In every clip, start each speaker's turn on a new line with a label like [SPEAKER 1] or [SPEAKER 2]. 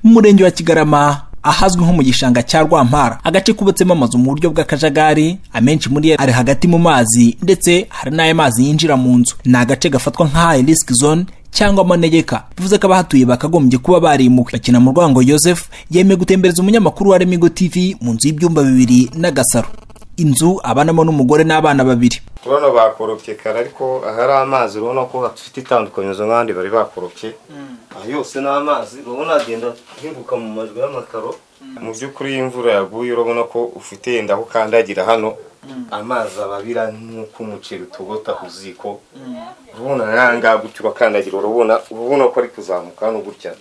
[SPEAKER 1] mu murenge wa kigarama ahazwi nko mu gishanga cya rwampara agace kubatsemo amazu mu buryo bw'akajagari amenshi muri yo ari hagati mu mazi ndetse hari n'ayo mazi yinjira mu nzu ni agace gafatwa nka high risk zone cyangwa amanegeka bivuze ko abahatuye bakagombye kuba barimuka bakina mu rwango Joseph yemeye gutembereza umunyamakuru wa Remigo TV mu nzu y'ibyumba bibiri n'agasaro inzu abanamo n'umugore n'abana babiri
[SPEAKER 2] urabona bakorobye kare ariko ahari amazi urabona ko hafite itandukanyirizo nk'ahandi bari bakorobye aha yose ni amazi urabona agenda ahinguka mu majwi y'amakaro mu by'ukuri iyo imvura yaguye urabona ko ufite yenda aho ukandagira hano amazi ababira nk'uko umuceri utogota ku ziko urabona nangaha gutyo urakandagira urabona urabona ko ari kuzamuka hano gutya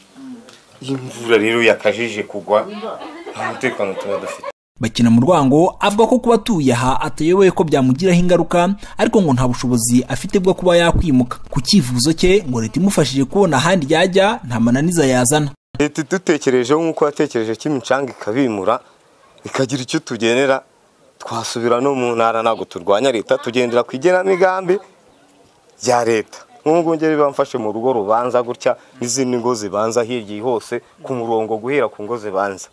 [SPEAKER 2] iyo imvura rero yakajije kugwa nta mutekano tuba dufite
[SPEAKER 1] bakina mu rwango avuga ko kuba atuye aha atayoboye ko byamugiraho ingaruka ariko ngo nta bushobozi afite bwo kuba yakwimuka ku cyifuzo cye ngo leta imufashije kubona ahandi yajya nta mananiza yazana
[SPEAKER 2] leta idutekerejeho nk'uko yatekereje ko imicanga ikabimura ikagira icyo tugenera twasubira no mu ntara ntabwo turwanya leta tugendera ku igenamigambi rya leta nk'ubu ngeri bamfashe mu rugo rubanza gutya n'izindi ngo zibanza hirya hose ku murongo guhera ku ngo zibanza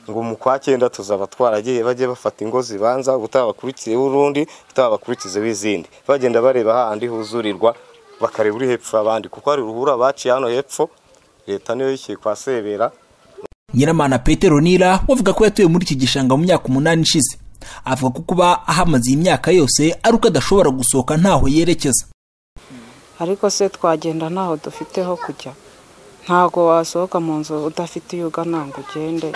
[SPEAKER 2] ngo mu kwa cyenda tuzaba twaragiye bajye bafata ingo zibanza ubutaha bakurikiyeho urundi ubutaha bakurikizeho izindi bagenda bareba hahandi huzurirwa bakareba uri hepfo abandi kuko hari uruhura baciye hano hepfo leta niyo yishyuye kwa sebera
[SPEAKER 1] nyiramana petero nira wavuga ko yatuye muri iki gishanga mu myaka umunani ishize avuga ko kuba ahamaze iyi myaka yose ari uko adashobora gusohoka ntaho yerekeza
[SPEAKER 3] ariko se twagenda ntaho dufite ho kujya ntabwo wasohoka mu nzu udafite iyo ugana ngo ugende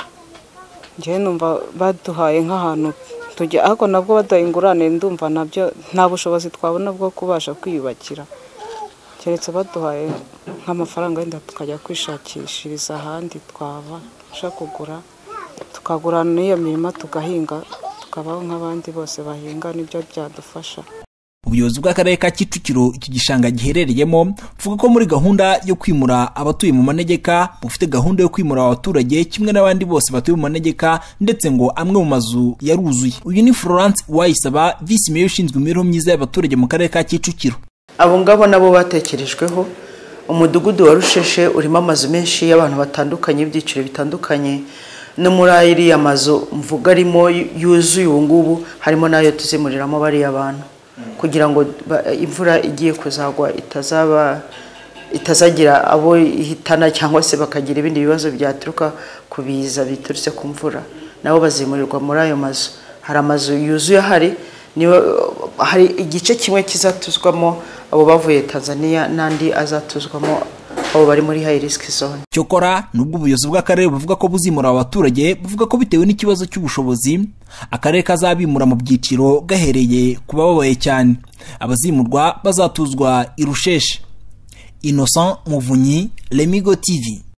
[SPEAKER 3] njyewe numva baduhaye nk'ahantu tujya ariko nabwo badaha ingurane ndumva nabyo nta bushobozi twabona bwo kubasha kwiyubakira keretse baduhaye nk'amafaranga wenda tukajya kwishakishiriza ahandi twabasha kugura tukagurana n'iyo mirima tugahinga tukabaho nk'abandi bose bahinga nibyo byadufasha
[SPEAKER 1] ubuyobozi bw'akarere ka kicukiro iki gishanga giherereyemo buvuga ko muri gahunda yo kwimura abatuye mu manegeka bufite gahunda yo kwimura abaturage kimwe n'abandi bose batuye mu manegeka ndetse ngo amwe mu mazu yaruzuye uyu ni florence wayisaba visi meya ushinzwe imibereho myiza y'abaturage mu karere ka kicukiro
[SPEAKER 4] abo ngabo nabo batekerejweho umudugudu wa rusheshe urimo amazu menshi y'abantu batandukanye ibyiciro bitandukanye no muri ayiriya mazu mvuga arimo yuzuye ubu ngubu harimo n'ayo tuzimuriramo bariya bantu kugira ngo imvura igiye kuzagwa itazaba itazagira abo ihitana cyangwa se bakagira ibindi bibazo byaturuka ku biza biturutse ku mvura nabo bazimurirwa muri ayo mazu hari amazu yuzuye ahari niba hari igice kimwe kizatuzwamo abo bavuye tanzania n'andi azatuzwamo abo bari muri hayi risiki zone
[SPEAKER 1] cyokora nubwo ubuyobozi bw'akarere buvuga ko buzimura abaturage buvuga ko bitewe n'ikibazo cy'ubushobozi akarere kazabimura mu byiciro gahereye ku bababaye cyane abazimurwa bazatuzwa irusheshe innocent muvunyi remigo tv